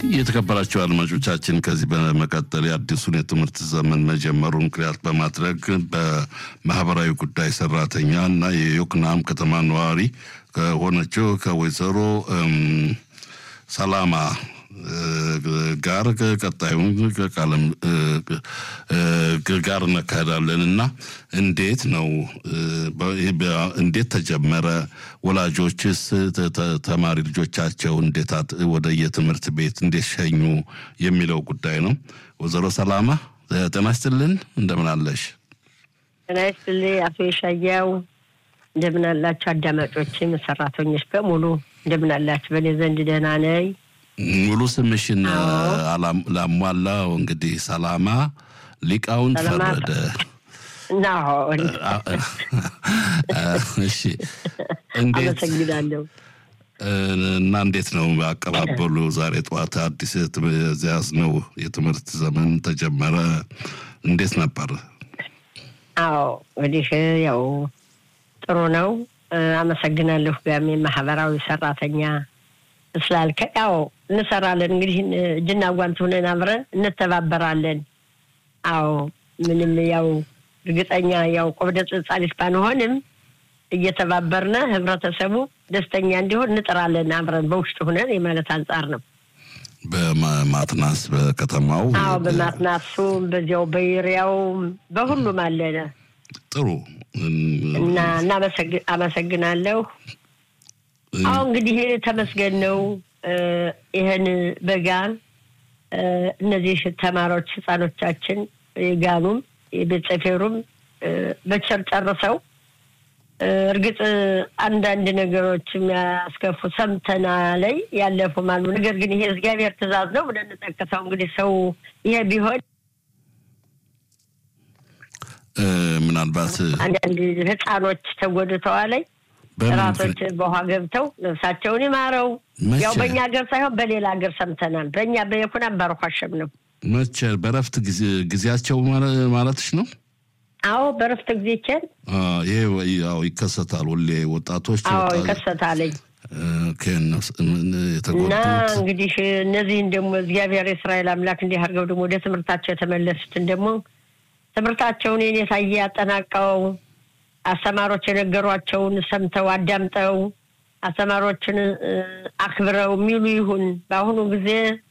የተከበራቸው አድማጮቻችን ከዚህ በመቀጠል የአዲሱን የትምህርት ዘመን መጀመሩ ምክንያት በማድረግ በማህበራዊ ጉዳይ ሰራተኛ እና የዮክናም ከተማ ነዋሪ ከሆነችው ከወይዘሮ ሰላማ ጋር ቀጣዩን ቃለም ጋር እናካሄዳለን እና እንዴት ነው እንዴት ተጀመረ? ወላጆችስ ተማሪ ልጆቻቸው እንዴት ወደ የትምህርት ቤት እንዴት ሸኙ የሚለው ጉዳይ ነው። ወይዘሮ ሰላማ ጤና ይስጥልን፣ እንደምን አለሽ? ጤና ይስጥልኝ አቶ የሻያው እንደምን አላችሁ? አዳማጮችም ሰራተኞች በሙሉ እንደምን አላችሁ? በእኔ ዘንድ ደህና ነኝ። ሙሉ ስምሽን ላሟላው እንግዲህ ሰላማ ሊቃውንት ፈረደ። እሺ፣ አመሰግናለሁ። እና እንዴት ነው አቀባበሉ? ዛሬ ጠዋት አዲስ ያዝነው የትምህርት ዘመን ተጀመረ። እንዴት ነበር? አዎ እንግዲህ ያው ጥሩ ነው። አመሰግናለሁ። ጋሜ ማህበራዊ ሰራተኛ ስላልከ ያው እንሰራለን እንግዲህ እጅና ጓንት ሆነን አብረን እንተባበራለን። አዎ ምንም ያው እርግጠኛ ያው ቆብደ ጽጻሊስ ባንሆንም እየተባበርነ ህብረተሰቡ ደስተኛ እንዲሆን እንጥራለን አብረን በውስጥ ሁነን የማለት አንጻር ነው። በማትናስ በከተማው አዎ በማትናሱም በዚያው በይሪያውም በሁሉም አለነ። ጥሩ እና አመሰግናለሁ። አሁ እንግዲህ ተመስገን ነው። ይህን በጋ እነዚህ ተማሪዎች ህፃኖቻችን የጋኑም የቤት ሰፌሩም በቸር ጨርሰው እርግጥ አንዳንድ ነገሮች የሚያስከፉ ሰምተና ላይ ያለፉም አሉ። ነገር ግን ይሄ እግዚአብሔር ትእዛዝ ነው ብለን እንጠቅሰው እንግዲህ ሰው ይሄ ቢሆን ምናልባት አንዳንድ ህፃኖች ተጎድተዋል። ራሶች በውሃ ገብተው ነፍሳቸውን ይማረው። ያው በእኛ ሀገር ሳይሆን በሌላ ሀገር ሰምተናል። በእኛ በየኩናም ባረኳሸም ነው። መቼ በረፍት ጊዜያቸው ማለትሽ ነው? አዎ በረፍት ጊዜችን ይሄ ያው ይከሰታል። ሁሌ ወጣቶች አዎ ይከሰታለኝ እና እንግዲህ እነዚህን ደግሞ እግዚአብሔር የእስራኤል አምላክ እንዲህ አድርገው ደግሞ ወደ ትምህርታቸው የተመለሱትን ደግሞ ትምህርታቸውን የኔታዬ ያጠናቀው አስተማሪዎች የነገሯቸውን ሰምተው አዳምጠው አስተማሪዎችን አክብረው የሚሉ ይሁን። በአሁኑ ጊዜ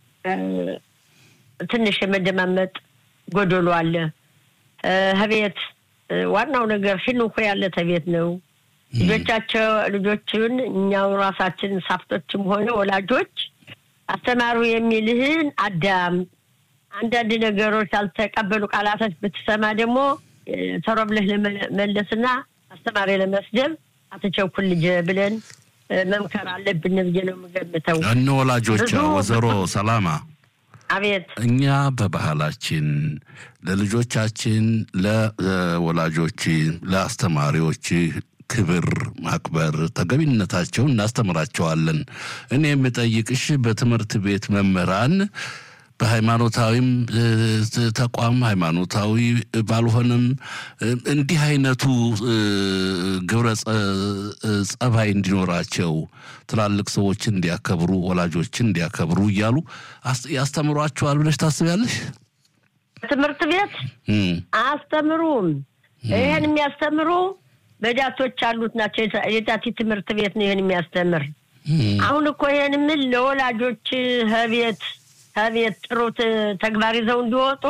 ትንሽ የመደማመጥ ጎደሎ አለ። ህቤት ዋናው ነገር ሂንኮ ያለ ተቤት ነው። ልጆቻቸው ልጆችን እኛው ራሳችን ሳፍቶችም ሆነ ወላጆች አስተማሩ የሚልህን አዳም አንዳንድ ነገሮች ያልተቀበሉ ቃላቶች ብትሰማ ደግሞ ቶሎ ብለህ ለመመለስና አስተማሪ ለመስደብ አትቸኩል ልጄ ብለን መምከር አለብን ብዬ ነው የምገምተው። እነ ወላጆች ወይዘሮ ሰላማ አቤት እኛ በባህላችን ለልጆቻችን፣ ለወላጆች፣ ለአስተማሪዎች ክብር ማክበር ተገቢነታቸውን እናስተምራቸዋለን። እኔ የምጠይቅሽ በትምህርት ቤት መምህራን በሃይማኖታዊም ተቋም ሃይማኖታዊ ባልሆንም እንዲህ አይነቱ ግብረ ጸባይ እንዲኖራቸው ትላልቅ ሰዎችን እንዲያከብሩ፣ ወላጆችን እንዲያከብሩ እያሉ ያስተምሯቸዋል ብለሽ ታስቢያለሽ? ትምህርት ቤት አያስተምሩም። ይህን የሚያስተምሩ በዳቶች ያሉት ናቸው። የዳቲ ትምህርት ቤት ነው ይህን የሚያስተምር። አሁን እኮ ይህን ምን ለወላጆች ህቤት ከቤት ጥሩ ተግባር ይዘው እንዲወጡ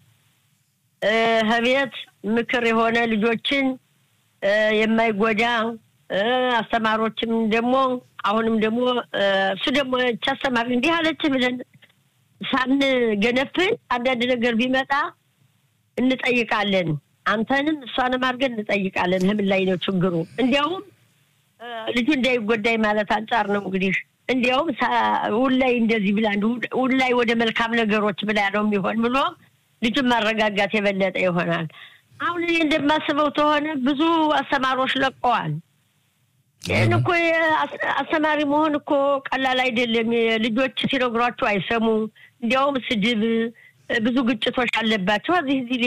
ከቤት ምክር የሆነ ልጆችን የማይጎዳ አስተማሪዎችም ደግሞ አሁንም ደግሞ እሱ ደግሞ እች አስተማሪ እንዲህ አለች ብለን ሳንገነፍል አንዳንድ ነገር ቢመጣ እንጠይቃለን። አንተንም እሷንም አድርገን እንጠይቃለን። ህምን ላይ ነው ችግሩ። እንዲያውም ልጁ እንዳይጎዳይ ማለት አንጻር ነው እንግዲህ እንዲያውም ውላይ እንደዚህ ብላ ውላይ ወደ መልካም ነገሮች ብላ ነው የሚሆን ብሎ ልጁን ማረጋጋት የበለጠ ይሆናል። አሁን እኔ እንደማስበው ከሆነ ብዙ አስተማሪዎች ለቀዋል። ይህን እኮ አስተማሪ መሆን እኮ ቀላል አይደለም። ልጆች ሲነግሯቸው አይሰሙ። እንዲያውም ስድብ፣ ብዙ ግጭቶች አለባቸው። እዚህ እዚህ